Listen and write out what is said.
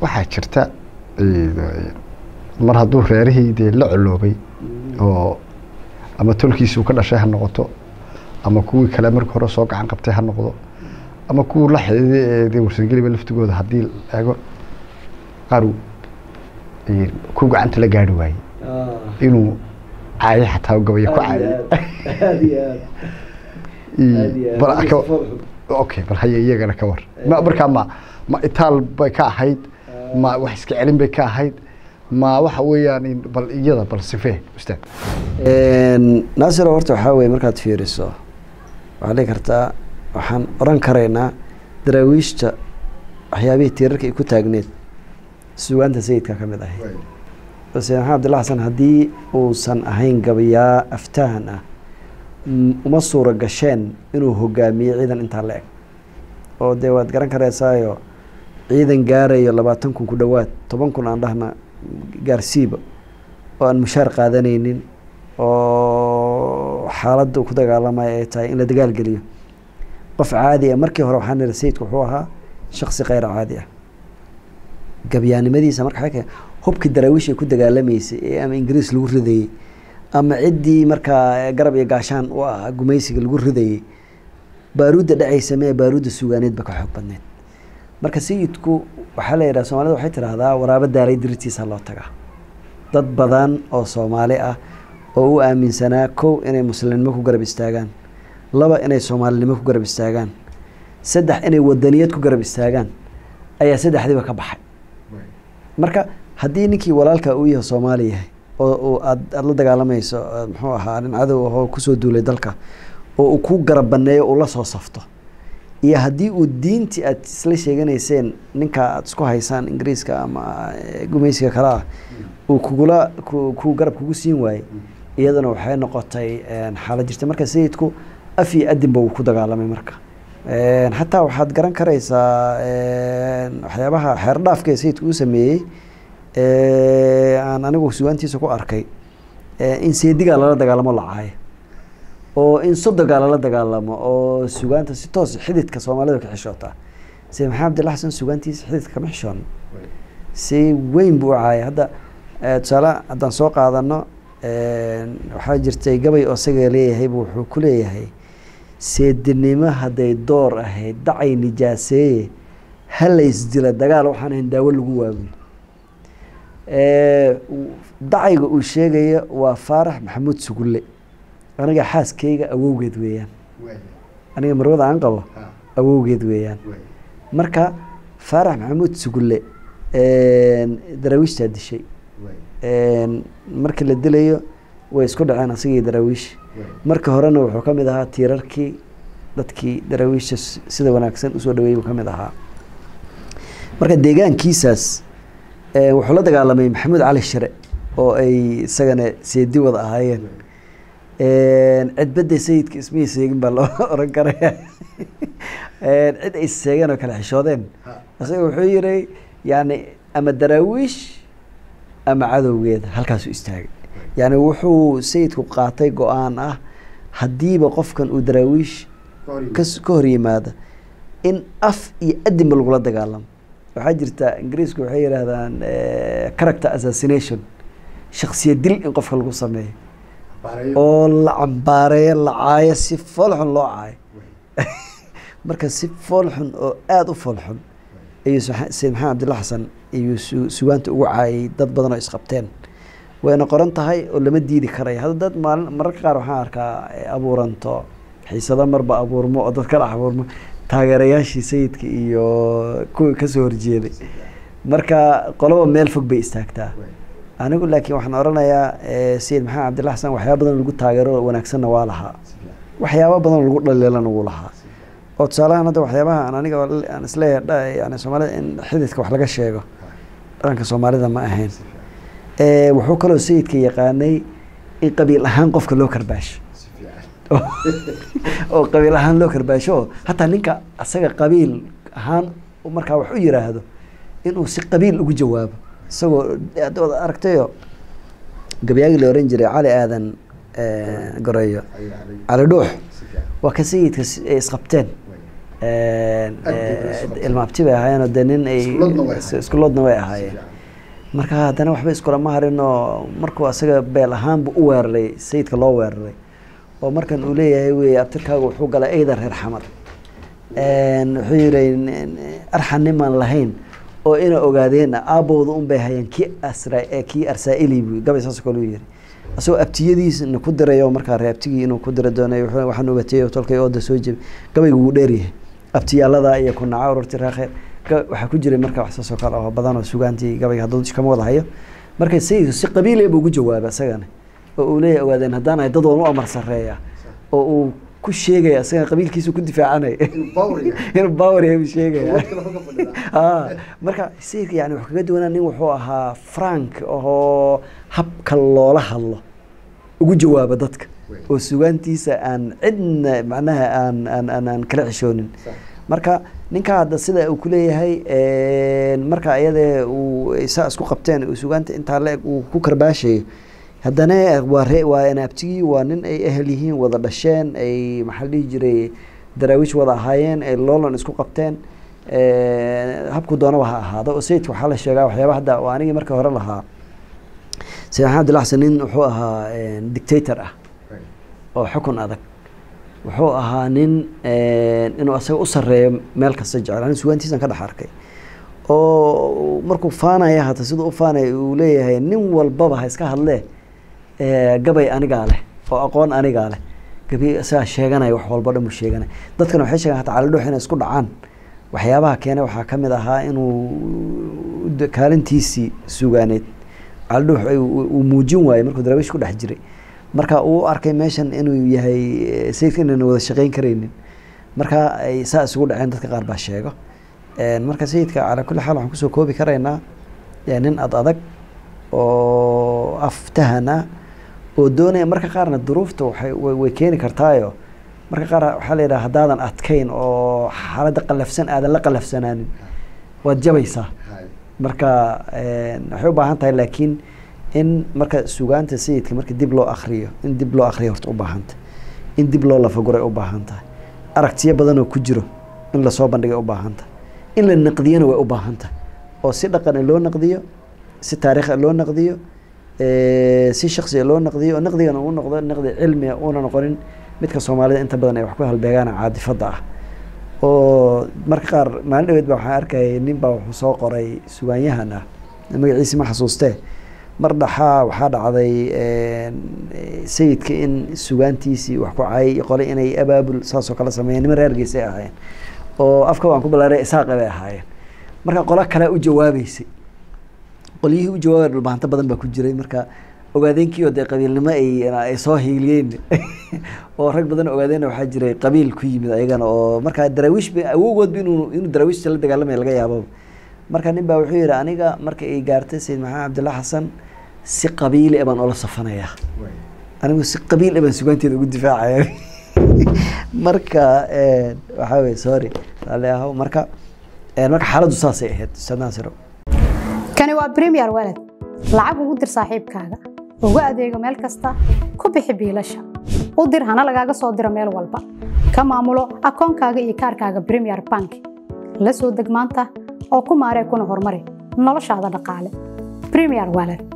waxaa jirta eh, mar hadduu reerihii dee la coloobay oo ama tolkiisuu ka dhashay ha noqoto ama kuwii kale markii hore soo gacan qabtay ha noqdo ama kuwii la xididay ee dee warsangeliba laftigooda haddii la eego qaar uu, eh, ku gacanta la gaari waayey inuu caayo xataa gabaya ku caayay Ii, bal ka- okay bal haye iyagana ka war ma markaa ma ma itaal bay ka ahayd ma wax iska celin bay ka ahayd ma waxa weeyaan in- bal iyada bal sifee ustaad naasir horta waxaa weye markaad fiiriso waxaa dhihi kartaa waxaan oran karaynaa daraawiishta waxyaabihii tiirarka ay ku taagneed sugaanta sayidka ka mid ahayd balse maxamed abdillah xasan haddii uusan ahayn gabayaa aftahan ah m- uma suura gasheen inuu hogaamiyo ciidan intaa la eg oo dee waad garan karaysaayo ciidan gaarayo labaatan kun ku dhowaad toban kun aan dhahna gaarsiiba oo aan mushaar qaadanaynin oo xaaladda uu ku dagaalamaya ay tahay in la dagaal geliyo qof caadi ah markii hore waxaan niri sayidku wuxuu ahaa shaksi khayr caadi ah gabyaanimadiisa marka waxay keen hubkii daraawiish ay ku dagaalamaysay ee ama ingiriis lagu ridayey ama ciddii markaa garab iyo gaashaan u ah gumaysiga lagu ridayey baaruudda dhacaysa mee baaruudda sugaaneed ba ka xoog badneed marka sayidku waxaa la yidhaha soomaalida waxay tidhaahdaa waraabo daaray diritiisa loo tagaa dad badan oo soomaali ah oo u aaminsanaa kow inay muslimnimo ku garab istaagaan laba inay soomaalinimo ku garab istaagaan saddex inay wadaniyad ku garab istaagaan ayaa saddexdiiba ka baxay marka haddii ninkii walaalka uu yahay soomaali yahay oo uu aad aada la dagaalamayso aad muxuu ahaa nin cadow ahoo kusoo duulay dalka oo uu ku garab baneeyo uu la soo safto iyo haddii uu diintii aad isla sheeganayseen ninka aad isku haysaan ingiriiska ama eh, gumaysiga kale ah uu kugula ku ku garab kugu siin waayey iyadana waxay noqotay een, xaalad jirta marka sayidku af iyo adinba uu ku dagaalamay marka Een, xataa waxaad garan karaysaa een, waxyaabaha xeer dhaafka ee sayidku uu sameeyey ee, aan anigu sugaantiisa ku arkay ee, in seedigaa lala dagaalamo la caayo oo in sodogaa lala dagaalamo oo sugaanta si toos xididka soomaalida ka xishootaa se maxamed abdillah xasan sugaantiisa xididka kama xishoon si weyn buu u caayay hadda eh, tusaale haddaan soo qaadano een, waxaa jirtay gabay oo isaga leeyahay buu wuxuu ku leeyahay seedinimo hadday door ahayd dacay nijaaseeye hala isdila dagaal waxaan ahayn daawo lagu waabiyo Eh, u- dacayga uu sheegaya waa faarax maxamuud sugulle aniga xaaskayga awowgeed weeyaan aniga marwada aan qabo awowgeed weeyaan marka faarax maxamuud sugulle een, daraawiishtaa dishay een, markii la dilayo way isku dhaceen asagii daraawiish marka horena wuxuu ka mid ahaa tiirarkii dadkii daraawiisha s- sida wanaagsan usoo dhaweeyey buu ka mid ahaa marka deegaankiisaas eh, wuxuu la dagaalamay maxamuud cali shire oo ay isagana seedi wada ahaayeen cidbadda sayidka ismihii seegin baa loo oran karaya cid ay seegeen oo kale xishoodeen isaga wuxuu yiri yani ama daraawiish ama cadowgeeda halkaasu istaagay yani wuxuu sayidku qaatay go-aan ah haddiiba qofkan uu daraawiish kas ka hor yimaada in af iyo adinba lagula dagaalamo waxaa jirta ingiriisku waxay yidhaahdaan character assassination shaksiya dil in qofka lagu sameeyo oo la cambaareeyo la caayo si foolxun loo caayo marka si foolxun oo aada u foolxun ayuu sayid maxamed cabdilla xasan ayuu su- sugaanta ugu caayay dad badan oo isqabteen wayna qoran tahay oo lama diidi karayo hadda dad maalin mararka qaar waxaan arkaa ay abuuranto xiisado marba abuurmo oo dad kala abuurmo taageerayaashii sayidka iyo kuwii kasoo horjeeday marka qoloba meel fog bay istaagtaa anigu laakiin waxaan oranayaa sayid maxamed cabdilla xasan waxyaaba badan lagu taageero wanaagsanna waa lahaa waxyaaba badan lagu dhaliilana wuu lahaa oo tusaalahaan hadda waxyaabaha aan aniga aan isleeyahay dha- yani soomaalida in xididka wax laga sheego dhaqanka soomaalida ma ahayn wuxuu kaloo sayidka yaqaanay in qabiil ahaan qofka loo karbaasho oo qabiil ahaan loo karbaasho oo hataa ninka asaga qabiil ahaan markaa wax u yiraahdo inuu si qabiil ugu jawaabo isagoo adood aragtayo gabyaagii la oran jiray cali aadan goreeyo cali dhuux waa ka sayidka s- ay isqabteen Een, Aad bay ee, ula socotay. ilma abti bay ahaayeen oo dee nin ay Iskuuloodna way ahaayeen. iskuuloodna way ahaayeen marka haddana waxba iskulama harin oo markuu asaga beel ahaanbu u weeraray sayidka loo weeraray oo markan uu leeyahay wey abtirkaaga wuxuu galay eyda reer xamar Een, wuxuu yidhi arxan nimaan lahayn oo ina ogaadeen aabowda un bay hayeen kii asra ee kii arsaa'ili buu gabay saas kale u yiri asagoo abtiyadiisna ku diray oo markaa reer abtigii inuu ku dira doonay wuxuu waxaan ogatay tolkay ooda soo jebi gabaygu wuu dheeryahay abtiyaalada iyo ku naca ururti raakheer Ga- waxaa ku jiray marka wax saasoo kale oo badan oo sugaantii gabayga hadduu kama wada hayo marka sayidku si qabiile buu ugu jawaabay asagana oo uu leeyahay ogaadeen haddaan ahay dad waan u amar sarreeya oo uu ku sheegaya asaga qabiilkiisu ku difaacanaya inuu bawer yahay buu sheegaya Ah, marka sayidka yani wuxuu kaga duwanaa nin wuxuu ahaa frank oo habka loola hadlo ugu jawaaba dadka oo sugaantiisa aan cidna macnaha aan aan aan aan kala xishoonin marka ninka hadda sida uu kuleeyahay een, marka iyadee uu saa isku qabteen uu sugaanta intaa la-eg uu ku karbaashayo haddana waa ree waa inaabtigii waa nin ay ehel yihiin wada dhasheen ay maxaa la dhihi jiray daraawiish wada ahaayeen ay loolan isku qabteen Een, habku doonaba ha ahaado oo sayidka waxaa la sheegaa waxyaaba hadda oo anigii marka hore lahaa sayid maxamed abdillah xasan nin wuxuu ahaa een, dictator ah oo xukun adag wuxuu ahaa nin een, inuu asaga u sareeyo meel kasta jecel ani sugaantiisan ka dhex arkay oo markuu faanaya hata siduu u faanaya uu leeyahay nin walbaba ha iska hadlee ee, gabay anigaa leh oo aqoon anigaa leh gabi isagaa sheeganaya wax walba dhan buu sheeganaya dadkana waxay sheegaan hata calidhuux inay isku dhacaan waxyaabaha keenay waxaa ka mid ahaa inuu d- kaalintiisii sugaaneed calidhuux ay- uu uu muujin waayey markuu daraawiish ku dhex jiray marka uu u arkay meeshan inuu yahay eh, sayidka inayna wada shaqeyn karaynin marka ay saa isugu dhaceen dadka qaar baa sheego Een, marka sayidka calaa kulli xaal waxaan kusoo koobi karaynaa ee, nin ad adag oo aftahana oo doonaya marka qaarna duruufta waxay way way keeni kartaayo marka qaar waxaa la yidhaha haddaadan adkayn oo xaaladda qallafsan aadan la qallafsanaanin waad jabaysaa marka een, waxay u baahan tahay laakiin in marka sugaanta sayidka marka dib loo akriyo in dib loo akriyo horta u baahan tahay in dib loo lafaguray u baahan tahay aragtiyo badan oo ku jiro in lasoo bandhigay u baahan tahay in la naqdiyana way u baahan tahay oo si dhaqan loo naqdiyo si taariikh loo naqdiyo ee, si shaksiga loo naqdiyo oo naqdigana uu noqdo naqdi cilmiga uuna noqonin midka soomaalida inta badan ay wax ku halbeegaan caadifada ah oo marka qaar maalin dhaweed baa waxaan arkayay nin baa wuxuu soo qoray sugaanyahan ah magaciisi ma xasuustee mar dhaxaa waxaa dhacday een, eh, sayidka in sugaantiisii wax ku cayay qole inay abaabul saasoo kale sameeyeen niman reer geesay ahaayeen oo afka waan ku balaaray isaaqe bay ahaayeen marka qolo kale u jawaabeysay qolyihii u jawaabay dhulbahanto badan baa ku jiray marka ogaadeenkii oo dee qabiilnimo ay ay soo hiiliyeen oo rag badan ogaadeen waxaa jiray qabiil ku yimid ayagana oo marka daraawiish ba awowgoodba inuu inuu daraawiishta la dagaalamaya laga yaabo marka nin baa wuxuu yidhi aniga marka ay gaartay sayid maxamed cabdillah xasan si qabiili ah baan ula safanayaa anigu si qabiil ah baan sugaanteeda ugu difaacaya marka een, waxaa weye sorry raalli ahow marka een, marka xaaladdu saasay ahayd ustaad naasiro kani waa premier walad lacag ugu dir saaxiibkaaga ugu adeego meel kasta ku bixi biilasha u dir hana lagaaga soo diro meel walba ka maamulo akoonkaaga iyo kaarkaaga premier bank la soo deg maanta oo ku maaree kuna horumari noloshaada dhaqaale premier walad